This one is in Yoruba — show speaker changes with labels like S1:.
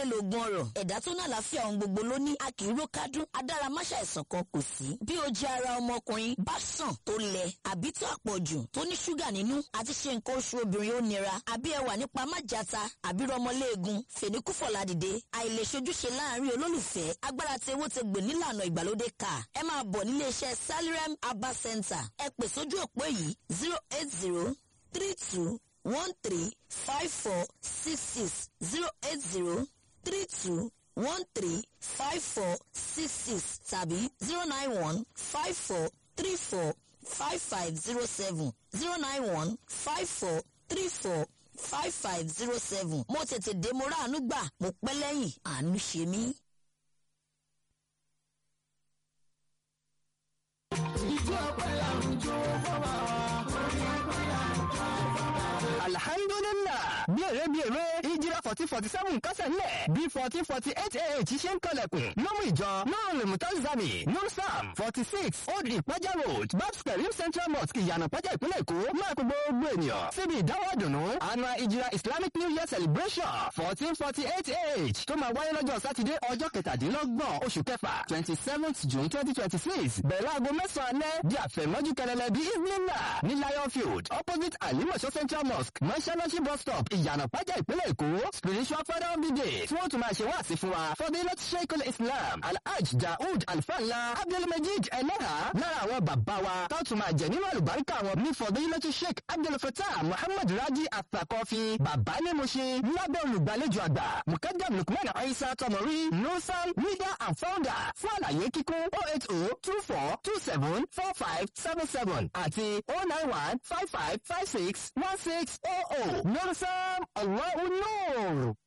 S1: ayé lóògùn ọ̀rọ̀ ẹ̀dá tó ní àlàáfíà ohun gbogbo ló ní a kì í ró kádùn adáramáṣá ẹ̀sán kan kò sí bí ó jẹ́ ara ọmọkùnrin bá sàn tó lẹ àbí tó àpọ̀jù tó ní ṣúgà nínú àti ṣe nǹkan oṣù obìnrin ó nira àbí ẹwà nípa májàta àbí rọmọléegun fèníkúfọ̀ládìde àìlèṣojúṣe láàrin olólùfẹ́ agbára tí ewó ti gbè nílànà ìgbàlódé ká ẹ máa bọ̀ nílé iṣẹ́ salirem abba center ẹ pè sójú òpó yìí zero eight zero three two one three five four six six zero eight zero three two one three five four six six tàbí zero nine one five four three four five five zero seven zero nine one five four three four five five zero seven mo tètè dé mo ráàánú gbà mo pẹ́ lẹ́yìn àánú ṣe mí.
S2: ìjọ ọpẹ́ làwùjọ fọwọ́
S3: alhamdulillah bí èrè bí èrè ìjìrà fourteen forty seven kásẹ̀ ńlẹ̀ bí fourteen forty eight ah ṣe ń kọlẹ̀kùn lọ́mú ìjọ nurul mutazami nursam forty six old ìpájà road babs karim central mosque ìyànà pàjá ìpínlẹ̀ èkó máa kó gbogbo ènìyàn síbi ìdáwọ́ àdùnnú annual ìjìrà islamic new year celebration fourteen forty eight ah tó máa wáyé lọ́jọ́ sátidé ọjọ́ kẹtàdínlọ́gbọ̀n oṣù kẹfà twenty seventh june twenty twenty six bẹ̀rẹ̀ aago mẹ́sàn-án alẹ́ di àfẹ̀mọ́jú kẹlẹ́lẹ́ bí evening ní lion field opposite alimọ̀ṣọ́ central mosque mọ́ṣáláṣí bus stop ìyànà pàjá ìpínlẹ̀ èkó spiritual father of the day tí wọ́n tún máa ṣe wáàsí fún wa fọdílọ́t sheikh islam alhaj daoud alfanla abdulmajid eleha lára àwọn bàbá wa tó tún máa jẹ nínú àlùbáríkà wọn ní fọdílọ́t sheikh abdulfatah muhammad raji atakọfi bàbá ní mo ṣe lábẹ́ olùgbàlejò àgbà mukadam lukman aisa tọmọrí nusan leader and founder fún àlàyé kíkún oh eight oh two four two seven four five seven seven àti oh nine one five five five six one six oh oh nusan allahu nur.